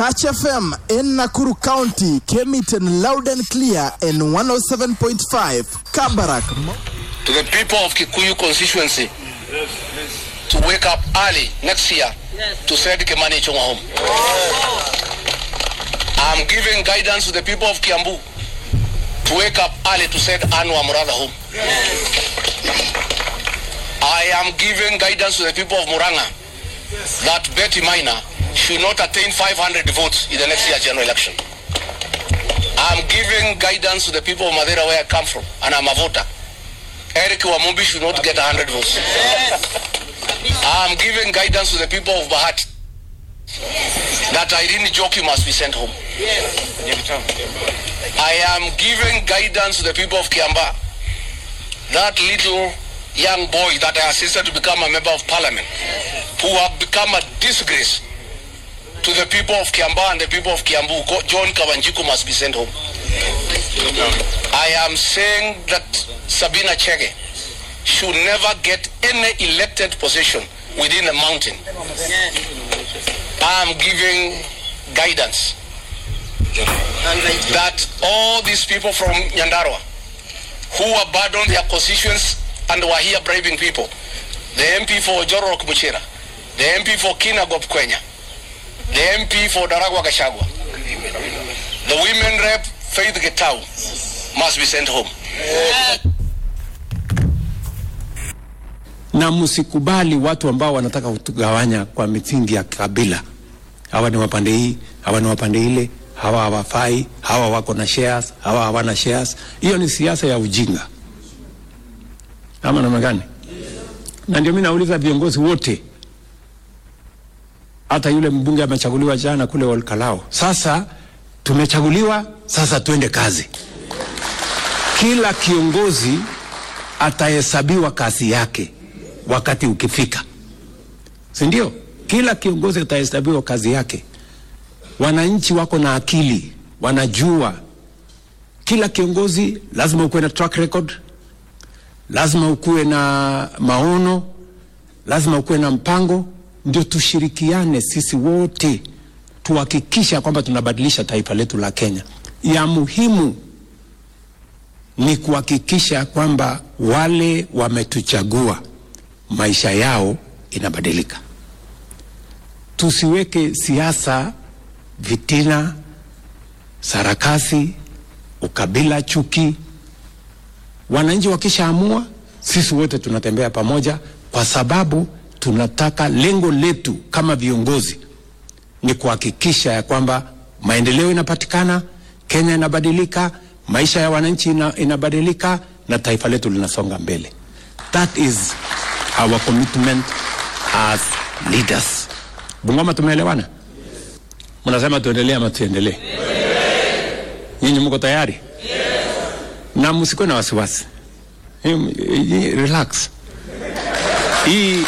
Touch FM in Nakuru County came it in loud and clear in 107.5. Kabarak. to the people of Kikuyu constituency to wake up early next year to send Kimani Ichung'wa home. I'm giving guidance to the people of Kiambu to wake up early to send Anu Amurada home. I am giving guidance to the people of Muranga that Betty Minor should not attain 500 votes in the next year general election. I'm giving guidance to the people of Madeira where I come from, and I'm a voter. Eric Wamumbi should not get 100 votes. I'm giving guidance to the people of Bahati that Irene Joki must be sent home. I am giving guidance to the people of Kiamba that little young boy that I assisted to become a member of parliament who have become a disgrace to the people of Kiamba and the people of Kiambu. Go- John Kawanjiku must be sent home. I am saying that Sabina Chege should never get any elected position within a mountain. I am giving guidance that all these people from Nyandarua who abandoned their constituents and were here bribing people, the MP for Jorok Muchira, the MP for Kinagop Kwenya, the MP for Daragwa Gashagwa, the women rep Faith Getau must be sent home. na msikubali watu ambao wanataka kutugawanya kwa misingi ya kabila. Hawa ni wapande hii, hawa ni wapande ile, hawa hawafai, hawa wako na shares, hawa hawana shares. Hiyo ni siasa ya ujinga, ama namna gani? Na ndio mimi nauliza viongozi wote, hata yule mbunge amechaguliwa jana kule Olkalao. Sasa tumechaguliwa, sasa tuende kazi. Kila kiongozi atahesabiwa kazi yake wakati ukifika, si ndio? Kila kiongozi atahesabiwa kazi yake. Wananchi wako na akili, wanajua kila kiongozi lazima ukuwe na track record, lazima ukuwe na maono, lazima ukuwe na mpango, ndio tushirikiane sisi wote tuhakikisha kwamba tunabadilisha taifa letu la Kenya. Ya muhimu ni kuhakikisha kwamba wale wametuchagua maisha yao inabadilika. Tusiweke siasa, vitina, sarakasi, ukabila, chuki. Wananchi wakishaamua, sisi wote tunatembea pamoja, kwa sababu tunataka, lengo letu kama viongozi ni kuhakikisha ya kwamba maendeleo inapatikana, Kenya inabadilika, maisha ya wananchi ina, inabadilika na taifa letu linasonga mbele. That is our commitment as leaders. Bungoma, tumeelewana? Mnasema tuendelee ama tuendelee? Nyinyi mko tayari? Na msikuwe na wasiwasi. Hii- hii- Relax. Hii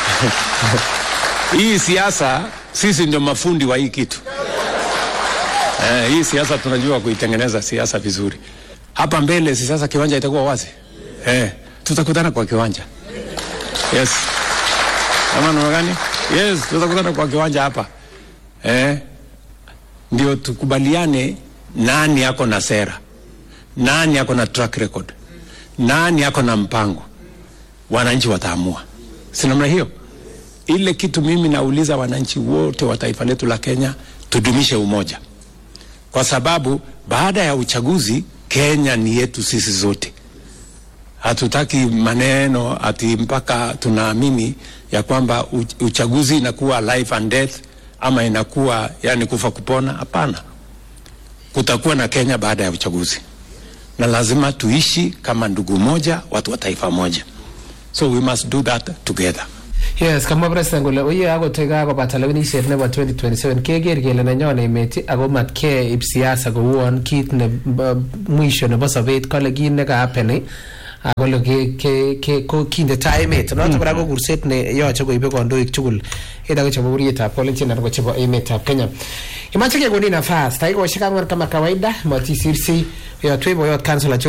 hii siasa sisi ndio mafundi wa hii kitu. Eh, hii siasa tunajua kuitengeneza siasa vizuri. Hapa mbele si sasa kiwanja itakuwa wazi. Eh, tutakutana kwa kiwanja. Yes. Kama namna gani? Yes, tutakutana kwa kiwanja hapa. Eh, ndio tukubaliane nani ako na sera, nani ako na track record, nani ako na mpango. Wananchi wataamua, si namna hiyo? Ile kitu mimi nauliza wananchi wote wa taifa letu la Kenya, tudumishe umoja, kwa sababu baada ya uchaguzi Kenya ni yetu sisi zote. Hatutaki maneno ati mpaka tunaamini ya kwamba u- uchaguzi inakuwa life and death ama inakuwa yani kufa kupona. Hapana, kutakuwa na Kenya baada ya uchaguzi, na lazima tuishi kama ndugu moja, watu wa taifa moja, so we must do that together. Yes, kamwa president kole oye akot kakobata lewenisiet nebo 2027 keker kele nenyon emet ako matkeib siasa kouon kit ne b- mwisho nebo sobet kole kit nekahappen akole ke- ke- ke- ko kinde tai emet noto kora ko kurset ne yoche koibe kandoik tugul ida ko chebo burietab kolenjin anan ko chebo emetab Kenya imache kekonin nafas dakikoshek ang'wan kama kawaida matisirsi yotwe boyot kansela